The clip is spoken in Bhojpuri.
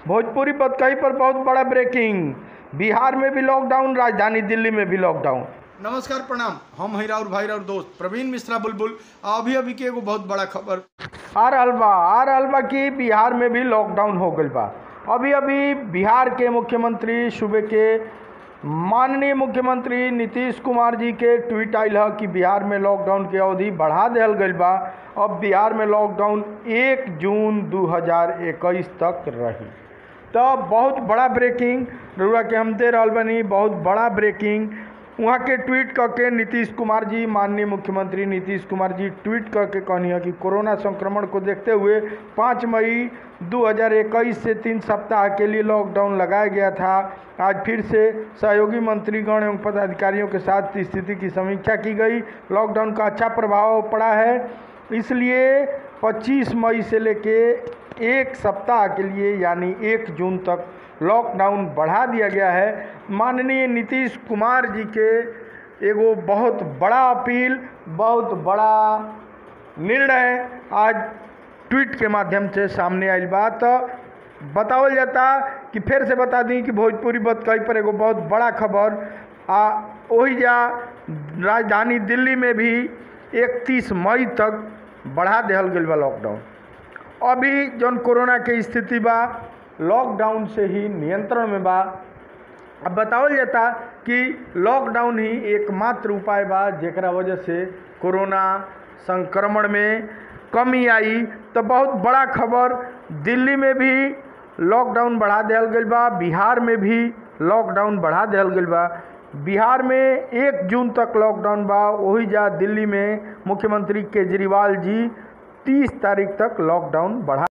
भोजपुरी बतकही पर बहुत बड़ा ब्रेकिंग बिहार में भी लॉकडाउन राजधानी दिल्ली में भी लॉकडाउन नमस्कार प्रणाम हम हई राउर भाई राउर दोस्त प्रवीण मिश्रा बुलबुल आ अभी अभी के एगो बहुत बड़ा खबर आ रहल बा आ रहल बा कि बिहार में भी लॉकडाउन हो गईल बा अभी अभी बिहार के मुख्यमंत्री सूबे के माननीय मुख्यमंत्री नीतीश कुमार जी के ट्वीट आयल है कि बिहार में लॉकडाउन के अवधि बढ़ा देहल गईल बा अब बिहार में लॉकडाउन एक जून 2021 तक रही तो बहुत बड़ा ब्रेकिंग रउआ के हम दे रहल बनी बहुत बड़ा ब्रेकिंग वहाँ के ट्वीट करके नीतीश कुमार जी माननीय मुख्यमंत्री नीतीश कुमार जी ट्वीट करके कहनी है कि कोरोना संक्रमण को देखते हुए 5 मई 2021 से तीन सप्ताह के लिए लॉकडाउन लगाया गया था आज फिर से सहयोगी मंत्रीगण एवं पदाधिकारियों के साथ स्थिति की समीक्षा की गई लॉकडाउन का अच्छा प्रभाव पड़ा है इसलिए 25 मई से लेके एक सप्ताह के लिए यानी एक जून तक लॉकडाउन बढ़ा दिया गया है माननीय नीतीश कुमार जी के एगो बहुत बड़ा अपील बहुत बड़ा निर्णय आज ट्वीट के माध्यम से सामने आयल बा तो बतावल जाता कि फिर से बता दी कि भोजपुरी बतकही पर एगो बहुत बड़ा खबर आ वही जा राजधानी दिल्ली में भी 31 मई तक बढ़ा देहल गईल बा लॉकडाउन अभी जौन कोरोना के स्थिति बा लॉकडाउन से ही नियंत्रण में बा अब बतावल जाता कि लॉकडाउन ही एकमात्र उपाय बा जेकरा वजह से कोरोना संक्रमण में कमी आई तो बहुत बड़ा खबर दिल्ली में भी लॉकडाउन बढ़ा दिया गई बा बिहार में भी लॉकडाउन बढ़ा दिया गई बा बिहार में एक जून तक लॉकडाउन बा वही जा दिल्ली में मुख्यमंत्री केजरीवाल जी तीस तारीख तक लॉकडाउन बढ़ा